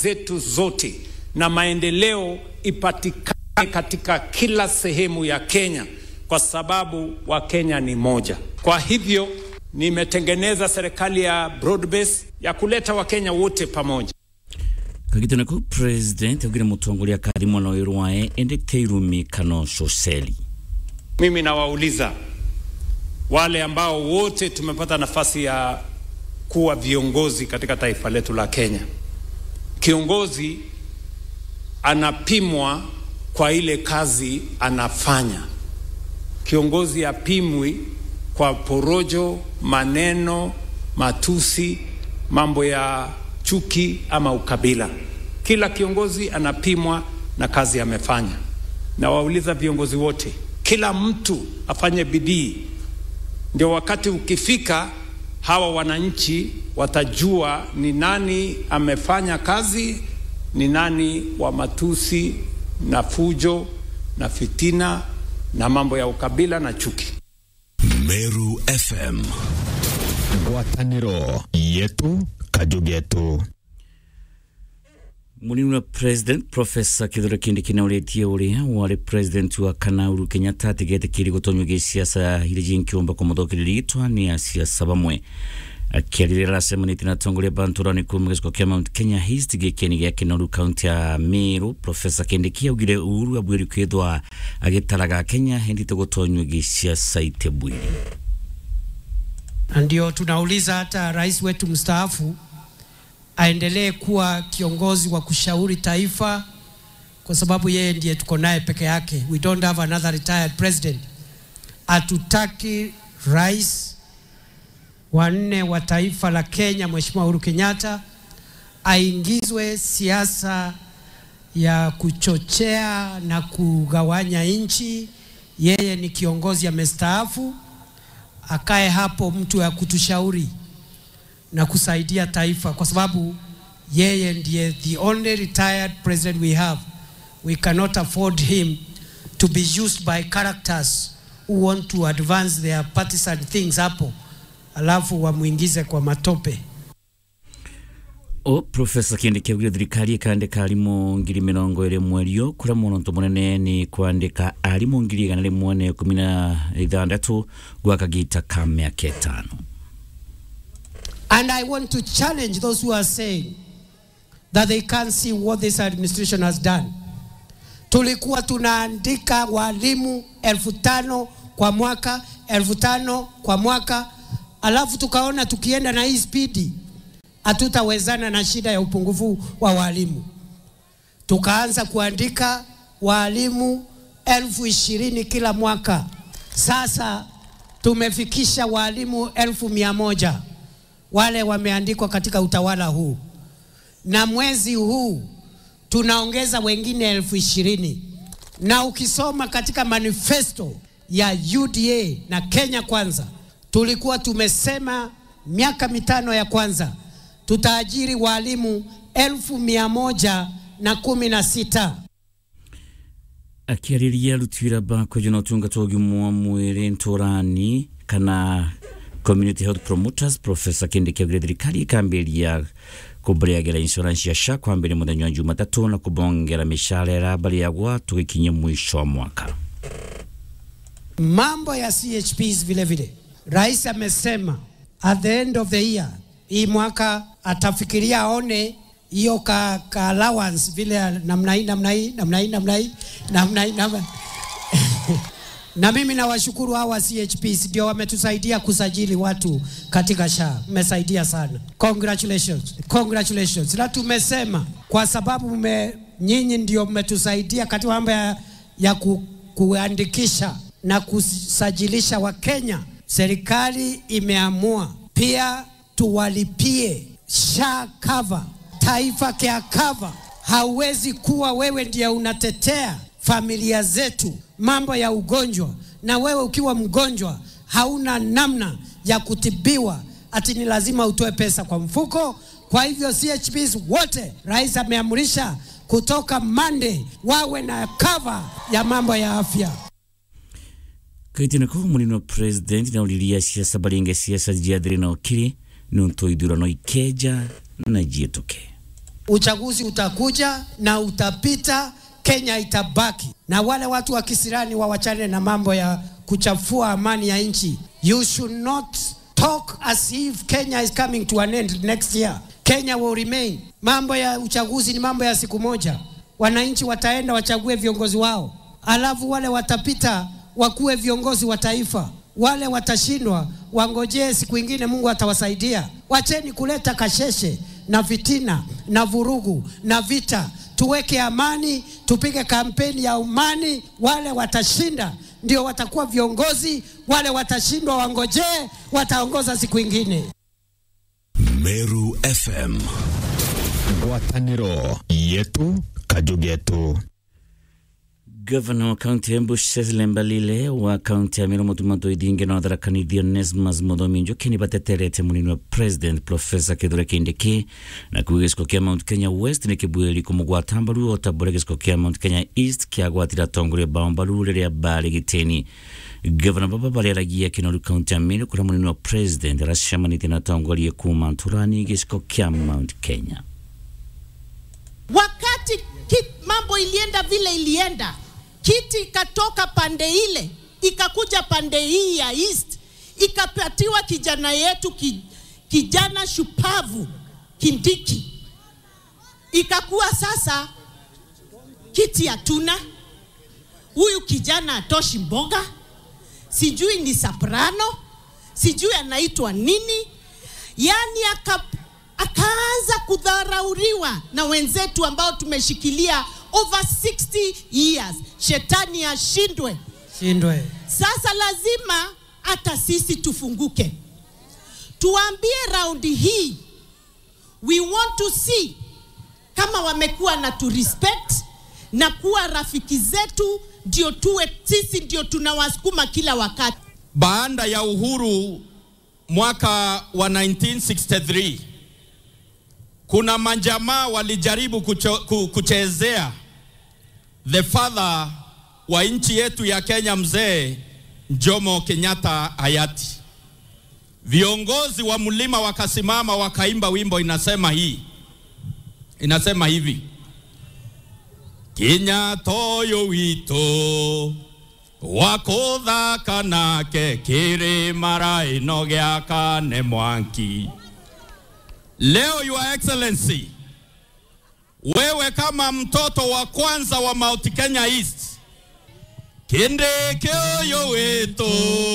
zetu zote na maendeleo ipatikane katika kila sehemu ya Kenya, kwa sababu Wakenya ni moja. Kwa hivyo nimetengeneza serikali ya broad base ya kuleta Wakenya wote pamoja. kagitana ko president augire mutongoria kari mwana wa rwae ende teirumi kano shoseli Mimi nawauliza wale ambao wote tumepata nafasi ya kuwa viongozi katika taifa letu la Kenya. Kiongozi anapimwa kwa ile kazi anafanya. Kiongozi apimwi kwa porojo, maneno, matusi, mambo ya chuki ama ukabila. Kila kiongozi anapimwa na kazi amefanya. Nawauliza viongozi wote, kila mtu afanye bidii, ndio wakati ukifika, hawa wananchi watajua ni nani amefanya kazi, ni nani wa matusi na fujo na fitina na mambo ya ukabila na chuki. Meru FM ngwatanĩro yetu kajugetu munini wa president profesa kithure kindiki nauretie uria wari president wa kana Uhuru Kenyatta atigete kiri gutonywa giciaca iria jinkiumba kumuthokereria gitwani ya siasa bamwe akiarĩrĩra aracemanĩtie na atongoria banturani kuma gĩcigo kĩa Mount Kenya East gĩkĩni gĩa Kinoru kaunti ya Meru Profesa Kindiki augire Uhuru abwĩri kwithwa agĩtaraga Kenya hendite gũtonywa gĩciaca itebwiri na ndio tunauliza hata rais wetu mstaafu aendelee kuwa kiongozi wa kushauri taifa, kwa sababu yeye ndiye tuko naye peke yake. We don't have another retired president. Hatutaki rais wa nne wa taifa la Kenya, Mheshimiwa Uhuru Kenyatta aingizwe siasa ya kuchochea na kugawanya nchi. Yeye ni kiongozi amestaafu, akae hapo mtu ya kutushauri na kusaidia taifa, kwa sababu yeye ndiye the only retired president we have. We cannot afford him to be used by characters who want to advance their partisan things hapo, alafu wamwingize kwa matope. o profesa kindiki augire thirikari ikandika arimũ ngiri mĩrongo ĩrĩ mweri ũyũ kũrĩa muoroto mũnene nĩ kwandĩka arimũ ngiri igana rĩmwe na ikũmi na ithathatũ gwa kagita ka mĩaka ĩtano And I want to challenge those who are saying that they can't see what this administration has done. Tulikuwa tunaandika walimu elfu tano kwa mwaka, elfu tano kwa mwaka, alafu tukaona tukienda na hii spidi hatutawezana na shida ya upungufu wa walimu. Tukaanza kuandika walimu elfu ishirini kila mwaka. Sasa tumefikisha walimu elfu mia moja wale wameandikwa katika utawala huu, na mwezi huu tunaongeza wengine elfu ishirini na ukisoma katika manifesto ya UDA na Kenya Kwanza, tulikuwa tumesema miaka mitano ya kwanza tutaajiri walimu elfu mia moja na kumi na sita. akĩarĩria aruti wĩra bakwĩnja na ũtungata wa ũgima wa mwĩrĩ ntũrani kana community health promoters profesa kindiki augire thirikari ikambĩria kũmbereagĩra insurance ya SHA kwambĩrĩria mũthenya wa jumatatũ na kũbongera mĩcara ĩrambarĩagwa tũgĩkinyia mwisho wa mwaka Mambo ya CHPs vile vile, rais amesema at the end of the year hii mwaka atafikiria aone hiyo ka, ka allowance vile namna hii namna hii namna hii namna hii namna hii namna na mimi nawashukuru hawa CHPs ndio wametusaidia kusajili watu katika SHA. Mmesaidia sana, congratulations, congratulations. Na tumesema kwa sababu mme, nyinyi ndio mmetusaidia katika mambo ya, ya ku, kuandikisha na kusajilisha Wakenya, serikali imeamua pia tuwalipie SHA cover, taifa care cover. Hauwezi kuwa wewe ndiye unatetea familia zetu mambo ya ugonjwa, na wewe ukiwa mgonjwa hauna namna ya kutibiwa, ati ni lazima utoe pesa kwa mfuko. Kwa hivyo CHPs wote, rais ameamrisha kutoka Monday wawe na cover ya mambo ya afya. kaitĩna kau mũnini wa president na ũriria ciaca baringe ciaca jiathĩrĩ na ũkiri nĩ ũntũ ithurano ikeja na jiĩtũke uchaguzi utakuja na utapita, Kenya itabaki. Na wale watu wa kisirani wawachane na mambo ya kuchafua amani ya nchi. You should not talk as if Kenya is coming to an end next year. Kenya will remain. Mambo ya uchaguzi ni mambo ya siku moja. Wananchi wataenda wachague viongozi wao, alafu wale watapita wakuwe viongozi wa taifa. Wale watashindwa wangojee siku ingine, Mungu atawasaidia. Wacheni kuleta kasheshe na fitina na vurugu na vita. Tuweke amani, tupige kampeni ya amani. Wale watashinda ndio watakuwa viongozi, wale watashindwa wangojee, wataongoza siku ingine. Meru FM ngwatanĩro yetu kajugetu gavana wa kaunti ya embu cecily mbalile wa kaunti ya miromo tumato ithingi na watharakanithia onesmus muthomi njuki ni bateterete munini wa president profesa kithure kindiki na kuga giciko kia mount kenya west ni kibuiri kumugwata mbaru otambure giciko kia mount kenya east kiagwatira atongoria bao mbaru riria bari gitini gavana baba bariaragia kinoru kaunti ya miru kuria munini wa president aracemanitie na atongoria kuma nturani giciko kia mount kenya wakati kit, mambo ilienda vile ilienda, kiti ikatoka pande ile ikakuja pande hii ya east, ikapatiwa kijana yetu ki, kijana shupavu Kindiki, ikakuwa sasa kiti hatuna. Huyu kijana atoshi mboga, sijui ni soprano, sijui anaitwa nini, yani aka akaanza kudharauriwa na wenzetu ambao tumeshikilia over 60 years. Shetani ashindwe. Shindwe. Sasa lazima hata sisi tufunguke, tuambie raundi hii, we want to see kama wamekuwa na tu respect na kuwa rafiki zetu, ndio tuwe sisi ndio tunawasukuma kila wakati. Baada ya uhuru mwaka wa 1963 kuna majamaa walijaribu kucho, ku, kuchezea the father wa nchi yetu ya Kenya, mzee Jomo Kenyatta hayati. Viongozi wa mlima wakasimama wakaimba wimbo inasema hii, inasema hivi Kenyatta ũyũ witũ wakũthaka nake kĩrĩma ĩno gĩaka nĩ mwanki. Leo Your Excellency, wewe kama mtoto wa kwanza wa Mount Kenya East, kindiki ũyũ witũ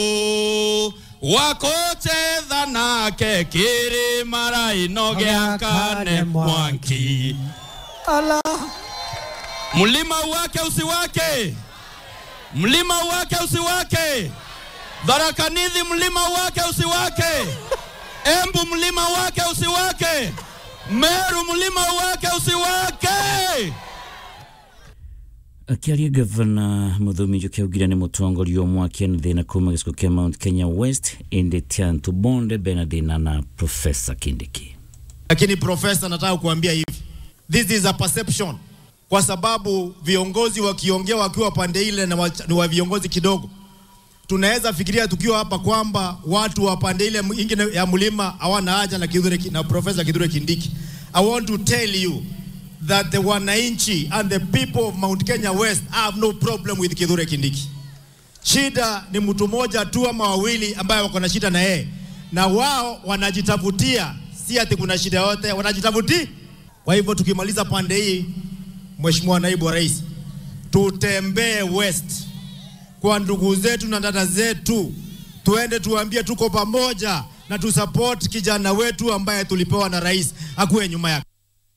wakũchetha nake kĩrĩma ĩno gĩaka nĩ mwanki. Allah. Mlima wake usiwake, mlima wake usiwake, Tharaka-Nithi mlima wake usiwake, Embu mlima wake usiwake, Meru mlima wake usiwake. akiaria gavana muthomi njuki augire ni mutongoria umwe akiana thina kuma gicigo kia mount kenya west indi tiantu bonde bena thina na profesa kindiki Lakini profesa, nataka kuambia hivi, this is a perception, kwa sababu viongozi wakiongea wakiwa pande ile na wa, ni wa viongozi kidogo, tunaweza fikiria tukiwa hapa kwamba watu wa pande ile ingine ya mlima hawana haja na Kithure Ki- na profesa Kithure Kindiki. I want to tell you that the wananchi and the people of Mount Kenya West have no problem with Kithure Kindiki. Shida ni mtu mmoja tu ama wawili ambaye wako na shida na yeye, na wao wanajitafutia, si ati kuna shida yote, wanajitafutia. Kwa hivyo tukimaliza pande hii, Mheshimiwa Naibu wa Rais, tutembee West kwa ndugu zetu na dada zetu, tuende tuambie tuko pamoja na tusupport kijana wetu ambaye tulipewa na rais akuwe nyuma yake.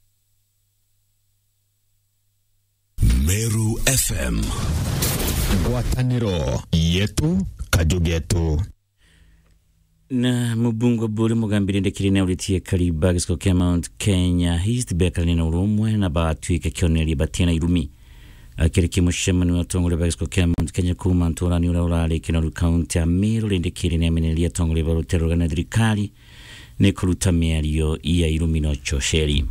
Meru FM ngwatanĩro yetu kajugetu na mubungo buri mugambire ndekire na uritie kariba giciko kia mount kenya east bekarani na urumwe na batwike kioneria batina irumi akirikia mucemani wa atongoria ba giciko kia mount kenya kuma nturani uria urari kinoru kaunti ya miru rindikire ni amenereria atongoria ba rutero na thirikari ni kuruta miario ya irumi no chosheri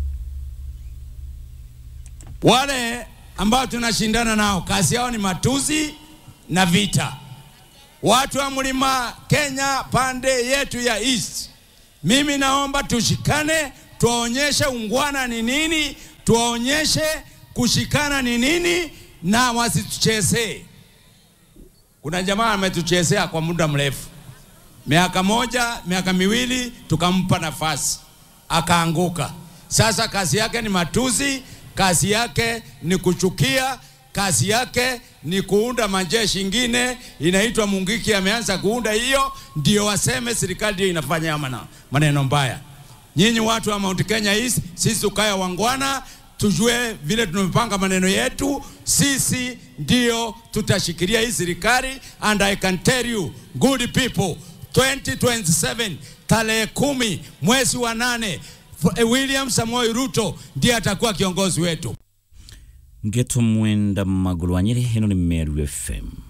Wale ambao tunashindana nao kazi yao ni matusi na vita. Watu wa mlima Kenya pande yetu ya East, mimi naomba tushikane, tuwaonyeshe ungwana ni nini, tuwaonyeshe kushikana ni nini, na wasituchezee. Kuna jamaa ametuchezea kwa muda mrefu, miaka moja, miaka miwili, tukampa nafasi akaanguka. Sasa kazi yake ni matusi, kazi yake ni kuchukia, kazi yake ni kuunda majeshi ingine inaitwa Mungiki. Ameanza kuunda hiyo, ndio waseme serikali ndio inafanya mana, maneno mbaya. Nyinyi watu wa Mount Kenya East, sisi tukaya wangwana, tujue vile tumepanga maneno yetu. Sisi ndio tutashikilia hii serikali, and I can tell you good people 2027 tarehe kumi mwezi wa nane William Samoei Ruto ndiye atakuwa kiongozi wetu. ngeto mwenda magulu wa nyeri ino ni meru fm